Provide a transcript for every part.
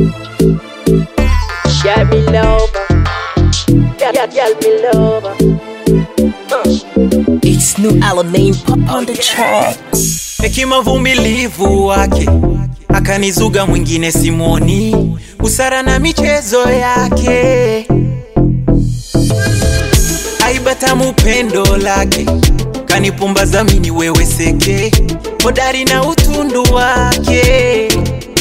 Girl, me lover. Girl, girl, me lover. It's new Alamein pop on the track. hekima vumilivu wake akanizuga mwingine simoni busara na michezo yake aibatamu pendo lake kanipumbaza mini wewe seke hodari na utundu wake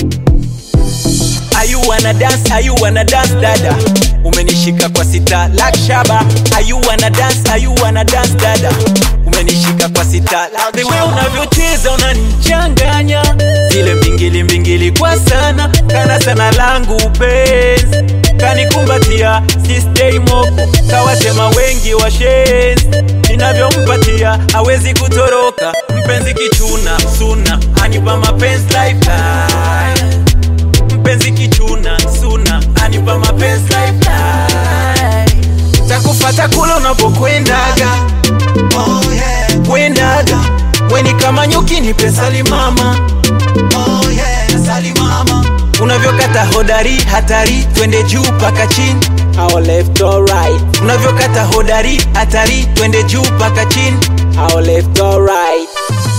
Ayu wana dance, ayu wana dance dada Umenishika kwa sita like shaba Ayu wana dance, ayu wana dance dada Umenishika kwa sita like The way unavyocheza unanichanganya Zile mbingili mbingili kwa sana Kana sana langu penzi Kanikumbatia si stay moko Kawatema wengi wa shenzi Ninavyompatia hawezi kutoroka Mpenzi kichuna suna Anipa mapenzi lifetime mpenzi kichuna suna anipa mapenzi lifetime. takufata kula unapokwendaga oh, yeah. kwendaga weni kama nyuki ni pesali mama oh, yeah. sali mama unavyokata hodari hatari twende juu paka chini Our left or right. unavyokata hodari hatari twende juu paka chini Our left or right.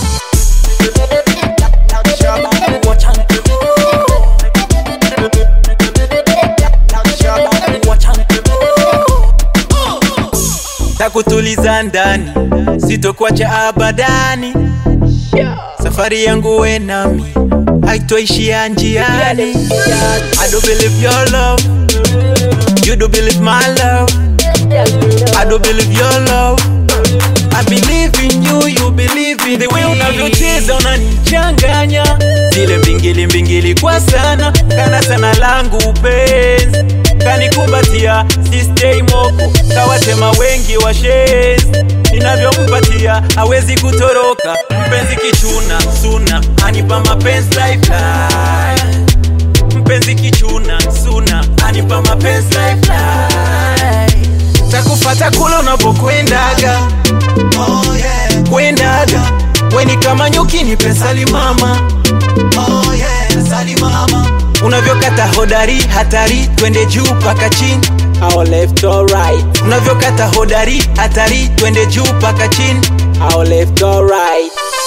takutuliza ndani sitokuacha abadani safari yangu we nami haitoishia njiani I do believe your love you do believe my love I do believe your love I believe in you you believe in the way unavyocheza unanichanganya zile mbingili mbingili kwa sana kana sana langu penzi kanikumbatia si stay moko kawatema wengi wa shenzi ninavyompatia hawezi kutoroka mpenzi kichuna suna anipa mapenzi lifeline mpenzi kichuna suna anipa mapenzi lifeline takufata kula unapokwendaga oh, yeah. kwendaga weni kama nyuki ni pesali mama oh, yeah. sali mama unavyokata hodari hatari twende juu paka chini Our left or right. unavyokata hodari hatari twende juu paka chini Our left or right.